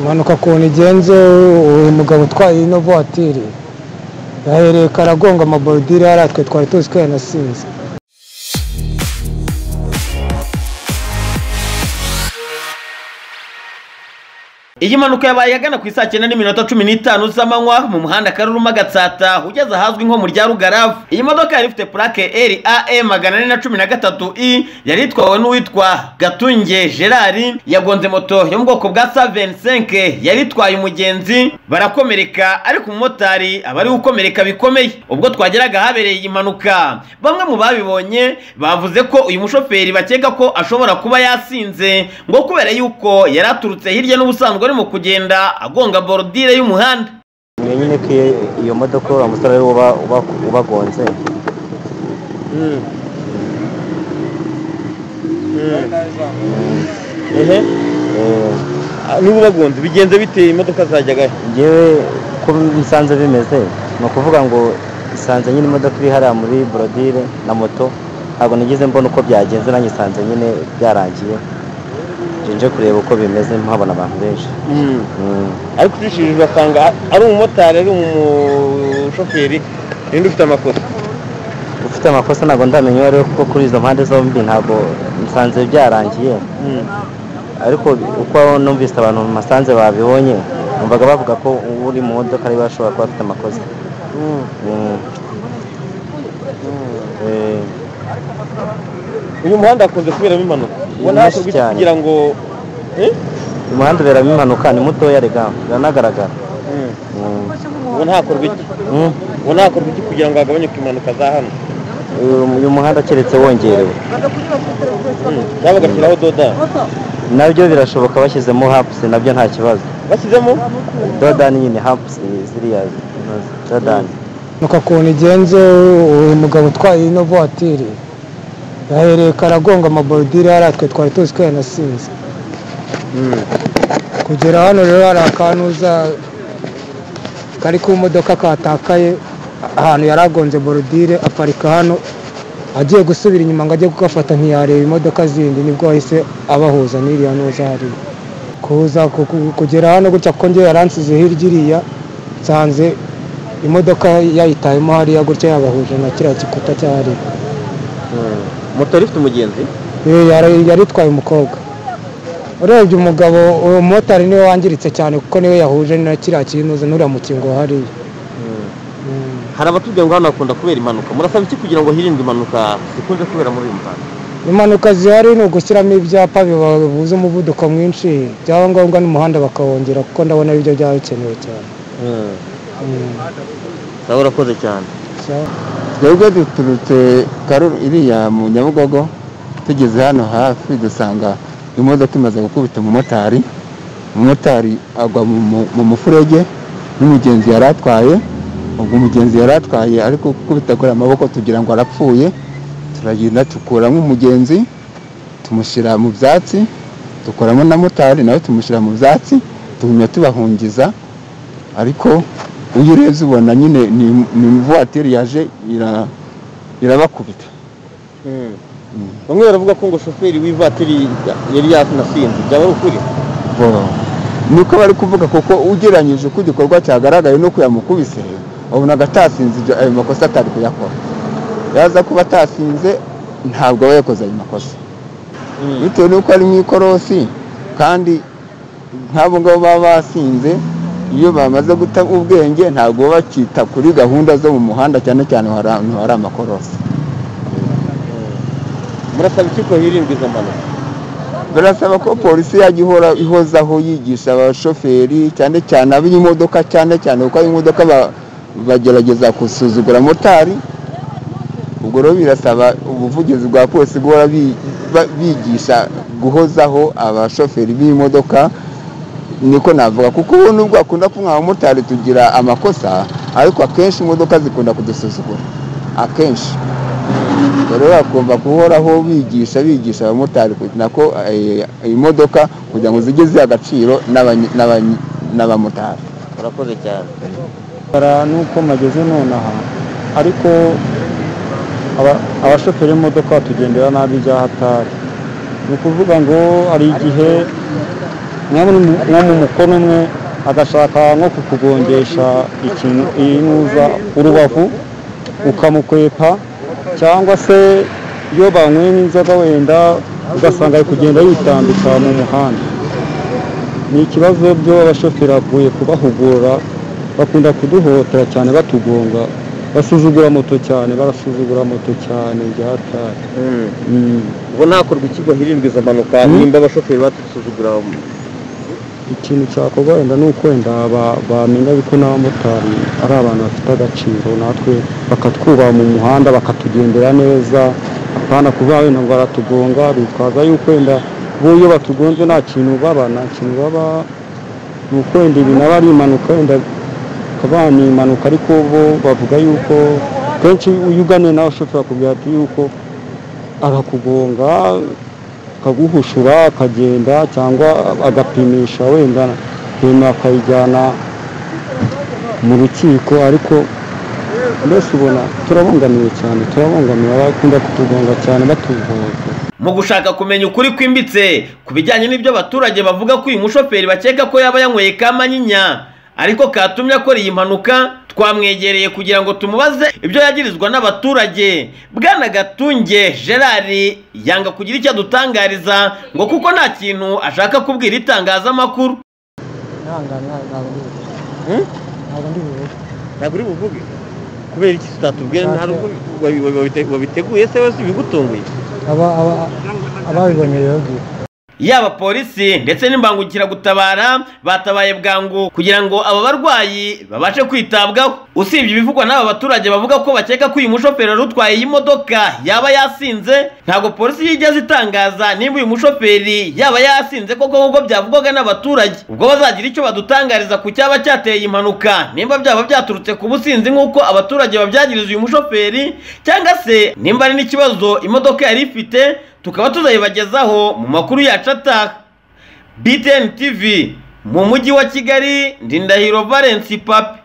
impanuka ukuntu igenze uyu mugabo utwaye ino vuwatiri yahereye karagonga amaborudire yari atwe twari tuzi ko yanasinze iyi mpanuka yabaye agana ku isaa cyenda n'iminota cumi n'itanu z'amanywa mu muhanda karuruma gatsata ugeze ahazwi nko mu rya rugaravu iyi modoka yari ifite purake eri ae magana ane na cumi na gatatu i yari itwawe n'uwitwa gatunge gerard yagonze moto yo mu bwoko bwa savensenke yari itwaye umugenzi barakomereka ariko umumotari aba ari gukomereka bikomeye ubwo twageraga ahabereye iyi mpanuka bamwe mu babibonye bavuze ko uyu mushoferi bakeka ko ashobora kuba yasinze ngo kubera yuko yari aturutse hirya n'ubusanzwe arimo kugenda agonga borodire y'umuhanda mwe nyine ko iyo- iyo modoka uriya musore ari uba uba- ubagonze Eh, n'ububagonze bigenze biteye imodoka zajyaga njyewe ko bisanze bimeze ni ukuvuga ngo isanze nyine imodoka iri hariya muri borodire na moto ntabwo nigeze mbona uko byagenze nanjye isanze nyine byarangiye nje nje kureba uko bimeze mpabona abantu benshi Mm. ariko ucishije ugasanga ari umumotari ari umushoferi ninde ufite amakosa ufite amakosa ntabwo ndamenya uwo ari we kuko kuri izo mpande zombi ntabwo nsanze byarangiye ariko uko numvise abantu masanze babibonye numvaga bavuga ko uri mu modoka ari we ashobora kuba afite amakosa Mm. Eh, uyu muhanda hakunze kuberamo impanuka ubona hakurya Nyinshi cyane. kugira ngo umuhanda uberamo impanuka ni mutoya rega biranagaragara Mm. ubona hakorwa iki Mm. ubona hakorwa iki kugira ngo hagabanyuke impanuka za hano Uyu- uyu muhanda keretse wongerewe cyangwa bagashyiraho doda nabyo birashoboka bashyizemo hapusi nabyo nta kibazo bashyizemo dodani nyine hapusi ziriya dodani nuko ukuntu igenze uyu mugabo utwaye ino vuwatiri yahereye karagonga amaborudire yari atwe twari tuzi ko yanasinze kugera hano rero hari akantuza kari ku modoka katakaye ahantu yari agonze borudire aparika hano agiye gusubira inyuma ngo ajye kugafata ntiyareba imodoka zindi nibwo yahise abahuza n'iriya ntuza hariya kuza ku- ku- kugera hano gutya kuko njye yaransize hirya iriya nsanze imodoka yayitayemo hariya gutya yabahuje na kiriya gikuta cyahariya moto yari ifite umugenzi Eh, yari yari itwaye umukobwa urebye umugabo uwo mumotari niwe wangiritse cyane kuko niwe yahuje na kiriya kinuza n'uriya mukingo hariya Mm. hari abatubwira ngo hano hakunda kubera impanuka murasaba iki kugira ngo hirindwe impanuka zikunze kubera muri uyu muhanda impanuka zihari ni ugushyiramo ibyapa bibuza umuvuduko mwinshi byaba ngombwa n'umuhanda bakawongera kuko ndabona aribyo byaba bikenewe cyane Mm. nawe urakoze cyane So- twebwe duturutse karu iriya mu nyabugogo tugeze hano hafi dusanga imodoka imaze gukubita umumotari umumotari agwa mu mu- mu mufurege n'umugenzi yari atwaye ubwo umugenzi yari atwaye ariko gukubita kuri amaboko tugira ngo arapfuye turagenda dukuramo umugenzi tumushyira mu byatsi dukuramo na motari nawe tumushyira mu byatsi tugumya tubahungiza ariko iyo urebye ubona nyine ni ni ivuwatiri yaje ira- irabakubita bamwe baravuga ko ngo shoferi w'ivatiri yari yanasinze byaba ari ukuri Bo- nuko bari kuvuga kuko ugereranyije uko igikorwa cyagaragaye nuko yamukubise wabonaga atasinze ibyo- ayo makosa atari kuyakora yaza kuba atasinze ntabwo aba yakoze ayo makosa bitewe n'uko ari mu ikorosi kandi nk'abo ngabo baba basinze iyo bamaze guta ubwenge ntabwo baba bakita kuri gahunda zo mu muhanda cyane cyane hari ahantu hari amakorosi murasaba iki ko hirindwa izo mpanuka birasaba ko polisi yajya ihora ihozaho yigisha abashoferi cyane cyane ab'imodoka cyane cyane kuko ab'imodoka ba- bagerageza gusuzugura motari ubwo rero birasaba ubuvugizi bwa polisi guhora bi- ba- bigisha guhozaho abashoferi b'imodoka niko navuga kuko ubu nubwo hakunda kuba abamotari tugira amakosa ariko akenshi imodoka zikunda kudusuzugura akenshi rero bagomba guhoraho bigisha bigisha abamotari kugira nako eh, imodoka kugira ngo zijye ziha agaciro n'abanye- n'abanye- n'abamotari murakoze cyane kugaragara n'uko mageze nonaha ariko aba- abashoferi b'imodoka batugendera nabi bya hatari ni ukuvuga ngo hari igihe nko mu mukono umwe agashaka nko kukugongesha ikintu inuza urubavu ukamukwepa cyangwa se iyo banyweye n'inzoga wenda ugasanga ari kugenda yitambika mu muhanda ni ikibazo byo abashoferi bakwiye kubahugura bakunda kuduhotera cyane batugonga basuzugura moto cyane barasuzugura moto cyane ryatari ubwo ntakorwa iki ngo hirindwe izo mpanuka nimba abashoferi badusuzugura ikintu cyakorwa wenda ni uko wenda ba- bamenya yuko n'abamotari ari abantu bafite agaciro natwe bakatwubaha mu muhanda bakatugendera neza apana kuvuga wenda ngo baratugonga bitwaza yuko wenda bo iyo batugonze nta kintu baba nta kintu baba ni uko wenda ibi nabo ari impanuka wenda akaba ni impanuka ariko bo bavuga yuko kenshi iyo uganiye nawe ushobora akubwira ati yuko arakugonga akaguhushura akagenda cyangwa agapimisha wenda hino akayijyana mu rukiko ariko mbese ubona turabangamiwe cyane turabangamiwe abakunda kutugonga cyane batugonga mu gushaka kumenya ukuri kwimbitse ku bijyanye n'ibyo abaturage bavuga ko uyu mushoferi bakeka ko yaba yanyweye ka manyinya ariko katumye akora iyi mpanuka twamwegereye kugira ngo tumubaze ibyo yagirizwa n'abaturage bwana gatunge gerard yanga kugira icyo adutangariza ngo kuko nta kintu ashaka kubwira itangazamakuru ntabwo uri buvuge kubera iki utatubwira nta n'ubwo wabi- wabi- wabite- wabiteguye se wese ibigutunguye ababibonye rero yaba polisi ndetse n'imbangukiragutabara batabaye bwangu kugira ngo aba barwayi babashe kwitabwaho usibye ibivugwa n'aba baturage bavuga ko bakeka ko uyu mushoferi wari utwaye iyi modoka yaba yasinze ntabwo polisi yigeze itangaza niba uyu mushoferi yaba yasinze koko nk'uko byavugwaga n'abaturage ubwo bazagira icyo badutangariza ku cyaba cyateye iyi mpanuka nimba byaba byaturutse ku businzi nk'uko abaturage babyagiriza uyu mushoferi cyangwa se nimba ari n'ikibazo imodoka yari ifite tukaba tuzayibagezaho mu makuru yacu ataha btn tv mu mujyi wa kigali ndindahiro valence papi